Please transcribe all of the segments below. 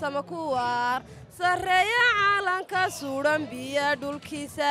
sama kuwaar sarreeya caalanka suudhan biya dhulkiisa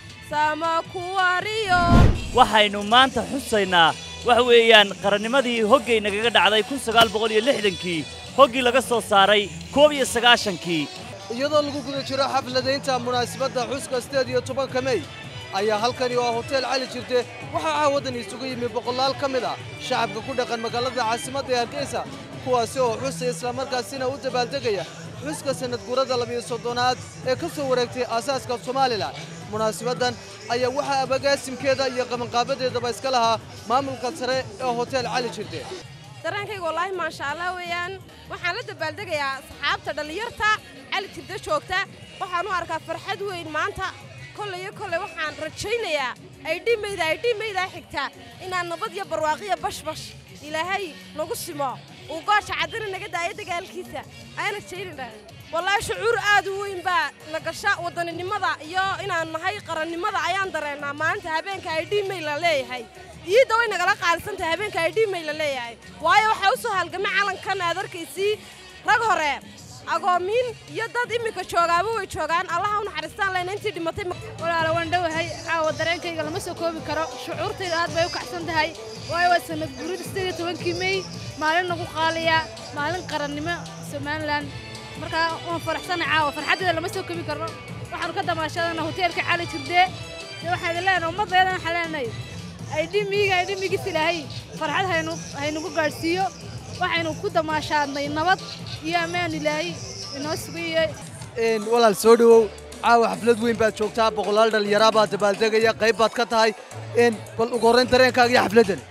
sama kuwariyo waxaynu maanta xusaynaa waxa weeyaan qarannimadii hoggay nagaga dhacday kun sagaal boqol iyo lixdankii hoggii laga soo saaray koob iyo sagaashankii iyadoo lagu guda jiro xafladaynta munaasabadda xuska sideed iyo tobanka mey ayaa halkani oo hotel cali jirte waxaa caawadan isugu yimi boqolaal ka mid ah shacabka ku dhaqan magaalada caasimadda ee hargeysa kuwaasi oo xusaya islamarkaasina u dabaaldegaya xuska sanad guurada labiyo soddonaad ee ka soo wareegtay aasaaska somalilan munaasabaddan ayaa waxaa abagaasimkeeda iyo qabanqaabadeedaba iska lahaa maamulka sare ee hotel cali jirte dareenkayga wallaahi maasha allah weeyaan waxaan la dabaaldegayaa saxaabta dhallinyarta cali jirta joogta waxaan u arkaa farxad weyn maanta kolley iyo kolley waxaan rajaynayaa aydhimayda aydhimaydaa xigta inaan nabad iyo barwaaqiyo bashbash ilaahay nagu simo uu goosha caddana naga daayo dagaalkiisa ayaan rajaynayna wallaahi shucuur aad u weyn baa na gasha waddaninimada iyo inaan nahay qarannimada ayaan dareennaa maalinta habeenka aydhimay la leeyahay iidda way nagala qaalisantahay habeenka aydhimay la leeyahay waayo waxaa u soo halgamay calankan aad arkaysii rag hore agoomiin iyo dad iminka joogaaba way joogaan allaha u naxariistaan leyna intii dhimatay walaala waan dhowahay caawa dareenkayga lama soo koobi karo shucuurtayda aad bay u kacsan tahay waayo waa sanad guurida sideed iyo tobankii mey maalin nagu qaaliya maalin qarannimo somalilan markaa waan faraxsanay caawa farxaddeeda lama soo koobi karno waxaanu ka damaashadana hoteelka cali jirde dee waxaan idin leenahay ummaddeedan waxaan leenahay aydhimiiga aydhimigiis ilaahay farxad haynu haynugu gaadhsiiyo waxaynu ku damaashaadnay nabad iyo ammaan ilaahay inoo sugayo walaal soo dhowow caawa xaflad weyn baad joogtaa boqolaal dhallinyaraa baad dabaaldegaya qayb baad ka tahay bal ugu horrayn dareenkaaga iyo xafladdan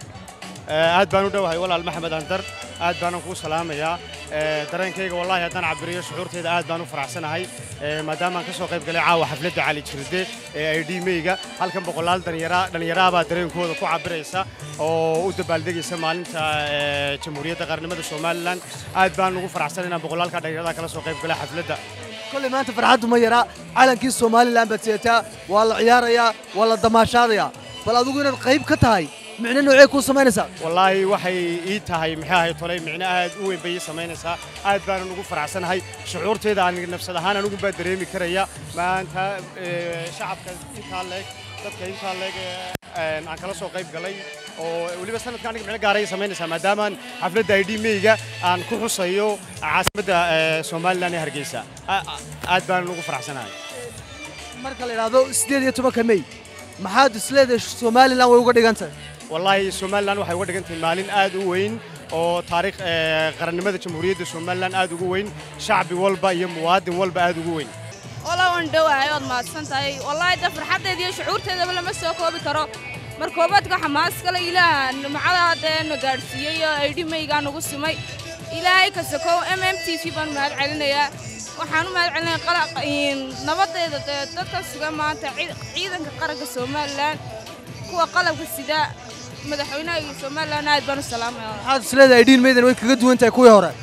aad baan u dhowahay walaal maxamed andar aad baanan kuu salaamayaa dareenkayga wallaahi haddaan cabiriyo shucuurtayda aad baan u faraxsanahay maadaamaan ka soo qayb galay caawa xafladda cali jirde ee ay dhiimeyga halkan boqolaal dhallinyaraabaa dareenkooda ku cabiraysa oo u dabaaldegaysa maalinta jamhuuriyadda qarnimada somalilan aad baan ugu faraxsan inaan boqolaalka dhallinyarada kala soo qayb galay xafladda kolley maanta farxaddu ma yaraa calankii somalilan baad seetaa waa la ciyaarayaa waa la damaashaadayaa bal adigu inaad qayb ka tahay micno noocee kuu samaynaysaa wallaahi waxay ii tahay maxay ahay tolay micno aad u weyn bay ii samaynaysaa aad baanan ugu faraxsanahay shucuurtayda aan nafsad ahaan anigu baa dareemi karaya maanta shacabka intaa leeg dadka intaa leeg aan kala soo qayb galay oo weliba sanadka aniga micno gaaray samaynaysaa maadaamaan xafladda ay dhiimeyga aan ku xusayo caasimadda somalilan ee hargeysa aad baanan ugu faraxsanahay marka la idhaahdo siddeed iyo tobanka mey maxaad isleedahay somalilan way uga dhigan tahay wallaahi somalilan waxay uga dhigan tahay maalin aad u weyn oo taariikh qarannimada jamhuuriyadda somalilan aad ugu weyn shacbi walba iyo muwaadin walba aad ugu weyn walaa waan dhowahay ood mahadsan tahay wallaahi da farxaddeeda iyo shucuurteedaba lama soo koobi karo mar koobaadka xamaas kale ilaaha nimcada dee na gaadhsiiyey oo aydhimaygaa nagu simay ilaahay ka sokow m m t v baan mahad celinayaa waxaan u mahad celinaya nabaddeeda dee dadka sugan maanta ciidanka qaranka somalilan kuwa qalabka sida madaxweynaha iyo somalilan aad baan u salaamaya maxaad isleedahay dhiin meydan way kaga duwan tahay kuwii hore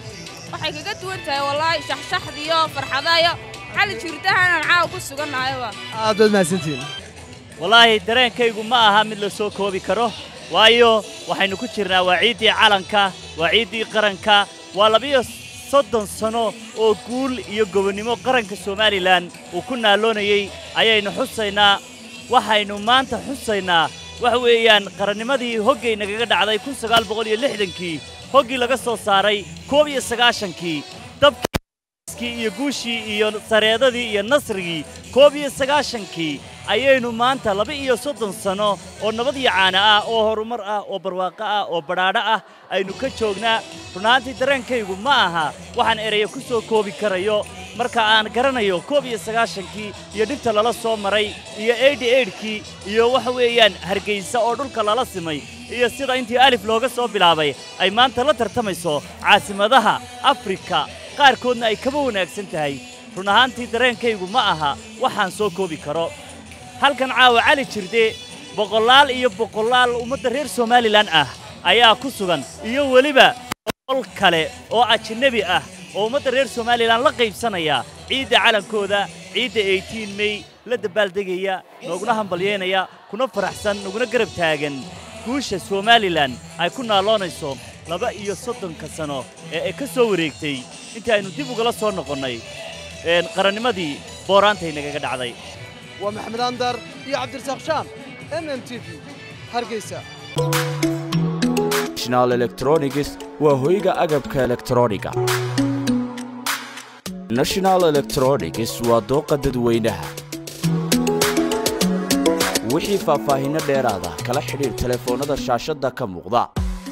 waxay kaga duwan tahay wallaahi shaxshaxdiyo farxadayo xali jirdahanaan caawa ku sugannahayba aad baad mahadsantihiin wallaahi dareenkaygu ma aha mid la soo koobi karo waayo waxaynu ku jirnaa waa ciiddii calanka waa ciiddii qaranka waa labiyo soddon sano oo guul iyo gobonnimo qaranka somalilan uu ku naalloonayey ayaynu xusaynaa waxaynu maanta xusaynaa waxa weeyaan qarannimadii hoggay nagaga dhacday kun sagaal boqol iyo lixdankii hoggii laga soo saaray koob iyo sagaashankii dabkii iyo guushii iyo sareedadii iyo nasrigii koob iyo sagaashankii ayaynu maanta laba iyo soddon sanno oo nabad iyo caana ah oo horumar ah oo barwaaqo ah oo badhaadho ah aynu ka joognaa runaantii dareenkaygu ma aha waxaan eraya ku soo koobi karayo marka aan garanayo koob iyo sagaashankii iyo dhibta lala soo maray iyo eidhi eidhkii iyo waxa weeyaan hargaysa oo dhulka lala simay iyo sida intii alif looga soo bilaabay ay maanta la tartamayso caasimadaha afrika qaarkoodna ay kaba wanaagsan tahay run ahaantii dareenkaygu ma aha waxaan soo koobi karo halkan caawa cali jirde boqolaal iyo boqolaal ummadda reer somalilan ah ayaa ku sugan iyo weliba boqol kale oo ajnebi ah oo ummadda reer somalilan la qaybsanaya ciidda calankooda ciidda eightiin mey la dabaaldegaya nooguna hambalyeynaya kuna faraxsan naguna garab taagan guusha somalilan ay ku naaloonayso laba iyo soddonka sano ee ay ka soo wareegtay intii aynu dib ugala soo noqonnay een, qarannimadii booraantay nagaga dhacday waa maxamed andar iyo cabdirasaaq shaam m m t v hargeysa national electronics waa hoyga agabka elektrooniga national electronics waa dooqa dadweynaha wixii faahfaahinno dheeraada kala xidhiir telefoonnada shaashadda ka muuqda